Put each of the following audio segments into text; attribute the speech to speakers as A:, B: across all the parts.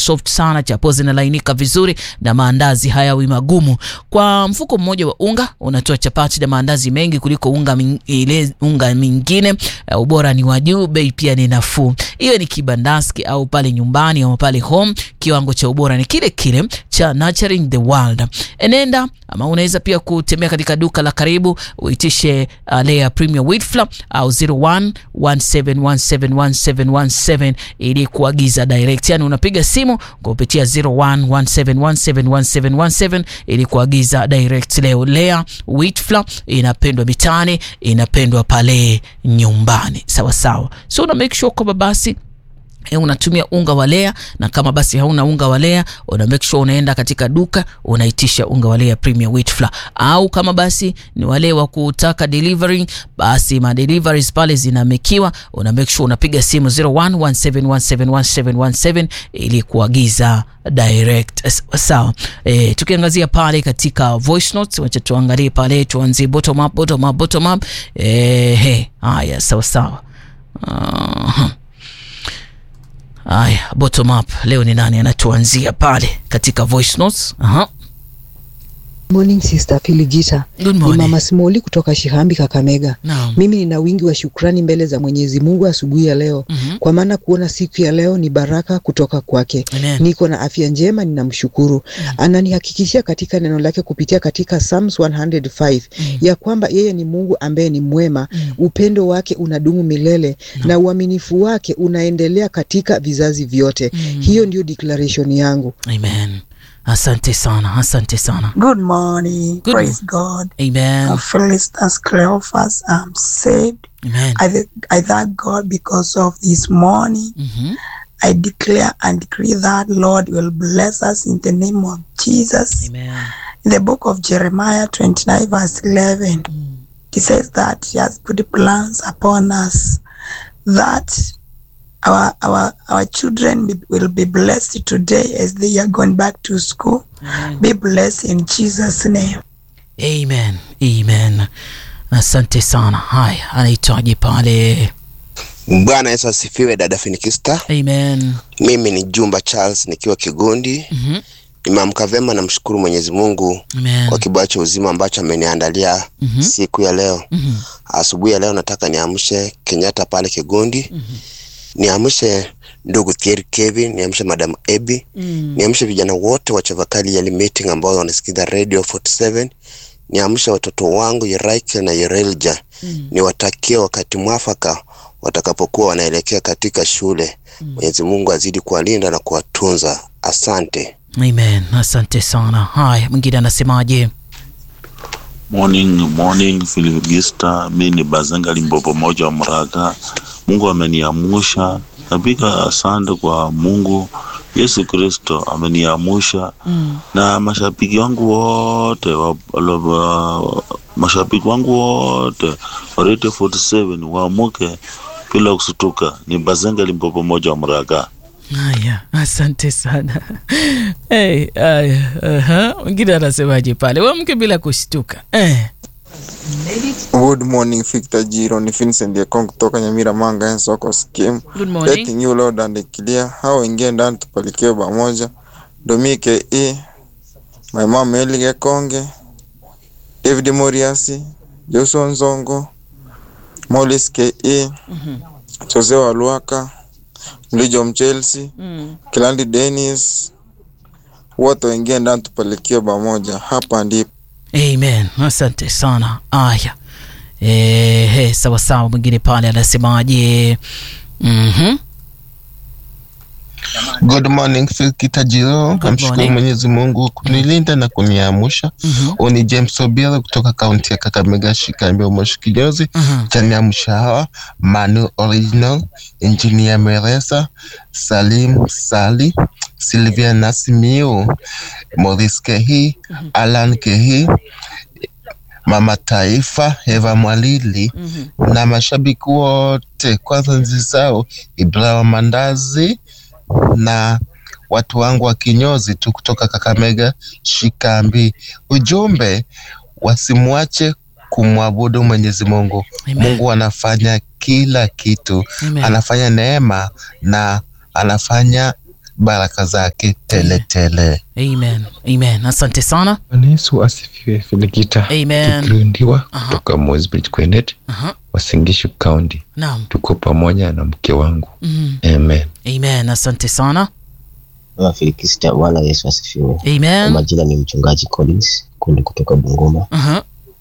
A: soft sana, chapo zinalainika vizuri na maandazi hayawi magumu. Kwa mfuko mmoja wa unga unatoa chapati na maandazi mengi kuliko unga ming, ile unga mingine. Uh, ubora ni wa juu, bei pia ni nafuu. Iwe ni kibandaski au pale nyumbani au pale home, kiwango cha ubora ni kile kile cha Nurturing the World. Enenda ama unaweza pia kutembea katika duka la karibu uitishe uh, Lea Premium Wheat Flour au 0117171717 ili kuagiza direct, yani unapiga simu kupitia 0117171717 ili kuagiza direct leo. Lea Wheat Flour inapendwa mitaani, inapendwa pale nyumbani, sawa sawa. So una make sure kwamba basi E, unatumia unga wa Lea na kama basi hauna unga wa Lea una make sure unaenda katika duka unaitisha unga wa Lea Premium Wheat Flour, au kama basi ni wale wa kutaka delivery, basi ma deliveries pale zinamekiwa, una make sure unapiga simu 0117171717 ili kuagiza direct. Sawa. E, tukiangazia pale katika voice notes, wacha tuangalie pale, tuanzie bottom up, bottom up, bottom up. Eh, he, haya sawa sawa. Uh-huh. Aya, bottom up leo ni nani anatuanzia pale katika voice notes? Aha.
B: Morning Sister Filigita.
A: Good
B: Ni
A: morning.
B: Mama Simoli kutoka Shihambi Kakamega.
A: Naam.
B: Mimi nina wingi wa shukrani mbele za Mwenyezi Mungu asubuhi ya leo
A: Mhm.
B: kwa maana kuona siku ya leo ni baraka kutoka kwake.
A: Amen.
B: Niko na afya njema, ninamshukuru. Ananihakikishia katika neno lake kupitia katika Psalms 105 ya kwamba yeye ni Mungu ambaye ni mwema, upendo wake unadumu milele na uaminifu wake unaendelea katika vizazi vyote. Hiyo ndio declaration yangu.
A: Amen. Asante sana, asante sana.
C: Good morning.
A: Good
C: Praise God.
A: Amen.
C: I'm Felicitas Cleophas. I'm saved.
A: Amen.
C: I, th- I thank God because of this morning.
A: Mhm.
C: I declare and decree that Lord will bless us in the name of Jesus.
A: Amen.
C: In the book of Jeremiah 29, verse 11, it says that He has put plans upon us that our our our children be- will be blessed today as they are going back to school. Be blessed in Jesus' name.
A: Amen. Amen. Asante sana. Haya, anaitwaje pale?
D: Bwana Yesu asifiwe, dada Finikista.
A: Amen.
D: Mimi ni Jumba Charles nikiwa Kigundi.
A: Mhm.
D: Nimeamka vyema, namshukuru Mwenyezi Mungu
A: Amen.
D: kwa kibao cha uzima ambacho ameniandalia
A: Mhm.
D: siku ya leo.
A: Mhm.
D: Asubuhi ya leo nataka niamshe Kenyatta pale Kigundi, niamshe ndugu Thierry Kevin, niamshe madam Ebi,
A: Mm.
D: niamshe vijana wote wa Chavakali Yali meeting ambao wanasikiza radio 47 niamshe watoto wangu Yeraika na Yerelja
A: Mm.
D: niwatakie wakati mwafaka watakapokuwa wanaelekea katika shule. Mwenyezi Mungu azidi kuwalinda na kuwatunza. Asante.
A: Amen. Asante sana. Haya, mwingine anasemaje?
E: Morning, morning Filigista, mi ni Bazenga Limbopo moja wa Mraga. Mungu ameniamusha, napiga asante kwa Mungu. Yesu Kristo ameniamusha
A: Mm.
E: na mashabiki wangu wote wa, wa, wa, mashabiki wangu wote wa Radio 47 waamuke bila kusutuka. Ni Bazenga Limbopo moja wa Mraga.
A: Haya, asante sana. Hey, haya, aha. Mwingine anasemaje pale? Wamke bila kushtuka. Eh.
F: Good morning Victor Jiro, ni Vincent Yekong kutoka Nyamira Manga en soko scheme.
A: Good morning.
F: Letting you Lord and clear. Hao wengine ndani tupalikie pamoja. Domike E, my mom Eli Gekonge, David Moriasi, Joshua Nzongo, Mollis KE, Jose Waluaka, Mlijo Mchelsea,
A: Mm.
F: Kilandi Dennis, wote wengine ndani tupalikie pamoja. Hapa ndipo
A: Amen. Asante sana. Aya. Eh, sawa sawa. Mwingine pale anasemaje? Mhm.
G: Good morning Fikita Jiro,
A: Good
G: namshukuru
A: morning.
G: Mwenyezi Mungu kunilinda na kuniamsha.
A: Mhm.
G: Huu ni James Obiero kutoka kaunti ya Kakamega, Shikambi, Moshi Kinyozi.
A: Mhm.
G: Chaniamsha hawa Manu Original, Engineer Meresa, Salim Sali, Sylvia Nasimiu, Maurice Kehi, Alan Kehi, Mama Taifa, Eva Mwalili
A: Mhm.
G: na mashabiki wote, kwanza nzi zao Ibrahim Mandazi na watu wangu wa kinyozi tu kutoka Kakamega Shikambi. Ujumbe, wasimwache kumwabudu Mwenyezi Mungu.
A: Amen.
G: Mungu anafanya kila kitu,
A: Amen.
G: anafanya neema na anafanya baraka zake tele tele.
A: Amen. Amen. Asante sana.
H: Bwana Yesu asifiwe. Filikita
A: Amen.
H: Kikirundiwa
A: Aha.
H: kutoka Mosbridge Kwenet,
A: Aha.
H: Wasingishu County.
A: Naam.
H: Tuko pamoja na mke wangu.
A: Mm.
H: Amen.
A: Amen. Asante sana.
I: Filikista, Bwana Yesu asifiwe. Kwa
A: Amen.
I: majina ni mchungaji Collins kundi kutoka Bungoma.
A: Aha.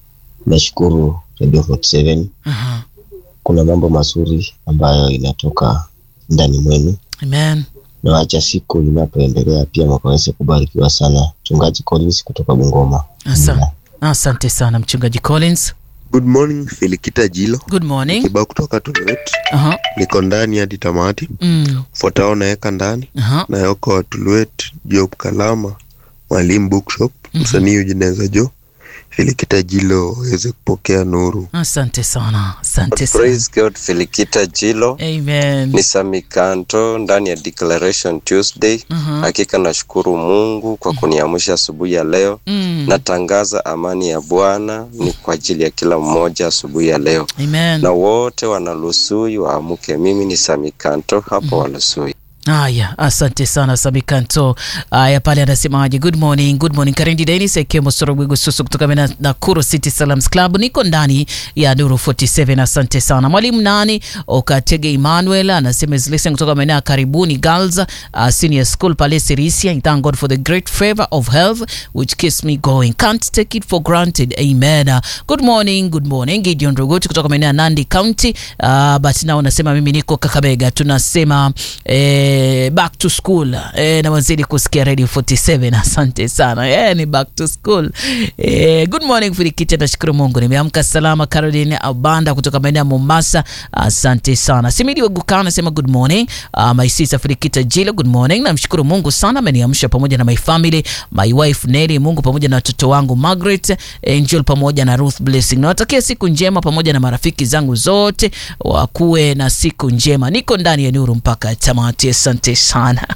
I: Nashukuru Radio 47
A: Aha.
I: kuna mambo mazuri ambayo inatoka ndani mwenu,
A: Amen.
I: na wacha siku inapoendelea pia mkaweze kubarikiwa sana. Mchungaji Collins kutoka Bungoma.
A: Asa- Asante sana mchungaji Collins.
D: Good morning Filikita Jilo
A: Good morning.
D: kibao kutoka Tuluet,
A: Aha.
D: niko ndani hadi tamati.
A: Mm.
D: Fuatao naweka ndani
A: Aha.
D: na yoko wa Tuluet, Job Kalama, Mwalimu Bookshop, msanii Ujineza Jo, Filikita Jilo waweze kupokea nuru.
A: Asante sana. Asante sana.
J: Praise God, Filikita Jilo
A: Amen.
J: ni Samikanto ndani ya Declaration Tuesday.
A: Aha.
J: Hakika nashukuru Mungu kwa kuniamsha asubuhi ya leo.
A: Mm.
J: Natangaza amani ya Bwana ni kwa ajili ya kila mmoja asubuhi ya leo,
A: Amen.
J: na wote wanalusui waamuke. Mimi ni Samikanto hapo Walusui.
A: Haya, asante sana Sabikanto. Haya, pale anasemaje? Good morning, good morning. Karindi Dennis Ekemo Sorogwigo Susu kutoka Mena- Nakuru City Salams Club. Niko ndani ya Nuru 47. Asante sana mwalimu nani Okatege Emmanuel anasema is listening kutoka maeneo ya karibuni Girls uh, Senior School pale Sirisia. I thank God for the great favor of health which keeps me going. Can't take it for granted. Amen. Uh, Good morning, good morning. Gideon Rogoti kutoka maeneo ya Nandi County. Uh, but now nasema mimi niko Kakamega. Tunasema eh, back to school eh, na wazidi kusikia Radio 47. Asante sana. Eh, ni back to school. Eh, good morning Filikiti, nashukuru Mungu nimeamka salama. Caroline Abanda kutoka maeneo ya Mombasa. Asante sana. Simidi Waguka anasema good morning. Uh, my sister Filikita Jilo, good morning. Namshukuru Mungu sana ameniamsha pamoja na my family, my wife Nelly, Mungu pamoja na watoto wangu Margaret, Angel pamoja na Ruth Blessing. Nawatakia siku njema pamoja na marafiki zangu zote wakuwe na siku njema. Niko ndani ya nuru mpaka tamati. Asante sana.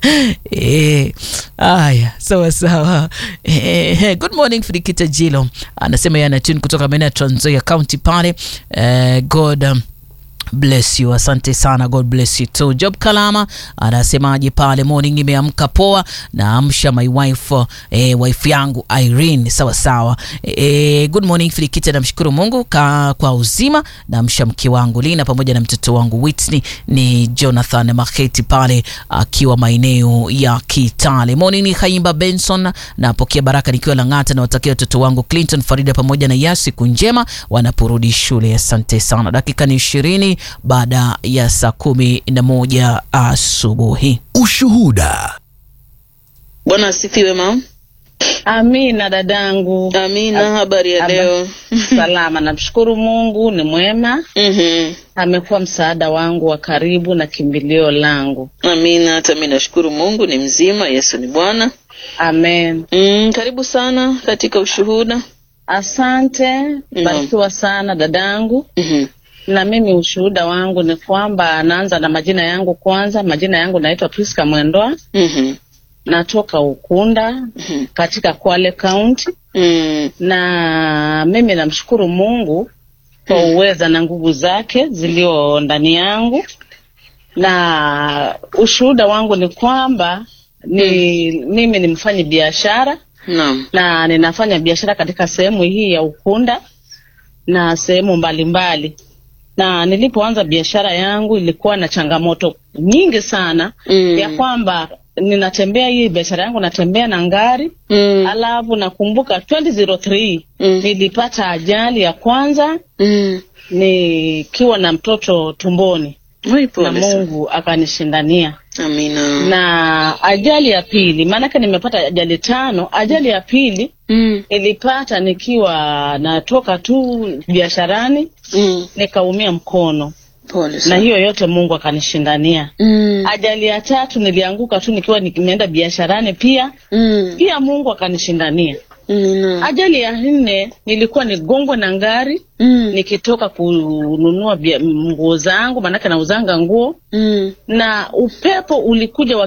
A: Eh, haya sawa sawa. Eh, good morning Filikita Jilo anasema yana tune kutoka maeneo ya Trans Nzoia County pale. Eh, God um, bless you asante sana god bless you too job kalama anasemaje pale morning nimeamka poa naamsha my wife eh, wife yangu irene sawa sawa eh, good morning filikita namshukuru mungu ka, kwa uzima naamsha mke wangu lina pamoja na mtoto wangu whitney ni jonathan maketi pale akiwa maeneo ya kitale morning ni haimba benson napokea baraka nikiwa lang'ata nawatakia watoto wangu clinton farida pamoja na ya siku njema wanaporudi shule asante sana dakika ni ishirini baada ya saa kumi na moja asubuhi
K: Ushuhuda.
L: Bwana asifiwe mam.
M: Amina dadangu.
L: Amina, habari ya
M: Haba-
L: leo?
M: Salama, namshukuru Mungu ni mwema.
L: Mhm.
M: Amekuwa msaada wangu wa karibu na kimbilio langu.
L: Amina, hata mimi nashukuru Mungu ni mzima, Yesu ni Bwana.
M: Amen.
L: Mm, karibu sana katika ushuhuda.
M: Asante, barikiwa sana dadangu.
L: Mhm.
M: Na mimi ushuhuda wangu ni kwamba naanza na majina yangu kwanza. Majina yangu naitwa Priska Mwendoa.
L: Mhm.
M: Natoka Ukunda
L: Mhm.
M: katika Kwale County.
L: Mm.
M: na mimi namshukuru Mungu kwa uweza na nguvu zake zilio ndani yangu, na ushuhuda wangu ni kwamba ni mimi ni mfanyi biashara
L: Naam.
M: na ninafanya biashara katika sehemu hii ya Ukunda na sehemu mbalimbali, na nilipoanza biashara yangu ilikuwa na changamoto nyingi sana
L: Mm.
M: ya kwamba ninatembea hii biashara yangu natembea na ngari
L: Mm.
M: alafu nakumbuka 2003
L: Mm.
M: nilipata ajali ya kwanza
L: Mm.
M: nikiwa na mtoto tumboni
L: Oi,
M: na
L: pole sana.
M: Mungu akanishindania
L: Amina.
M: na ajali ya pili maanake nimepata ajali tano ajali ya pili
L: Mm.
M: nilipata nikiwa natoka tu biasharani
L: Mm.
M: nikaumia mkono
L: Pole
M: na
L: sana.
M: hiyo yote Mungu akanishindania
L: Mm.
M: ajali ya tatu nilianguka tu nikiwa nimeenda biasharani pia
L: Mm.
M: pia Mungu akanishindania
L: Amina.
M: ajali ya nne nilikuwa nigongwe na ngari
L: Mm.
M: nikitoka kununua bia- nguo zangu maanake nauzanga nguo
L: Mm.
M: na upepo ulikuja wa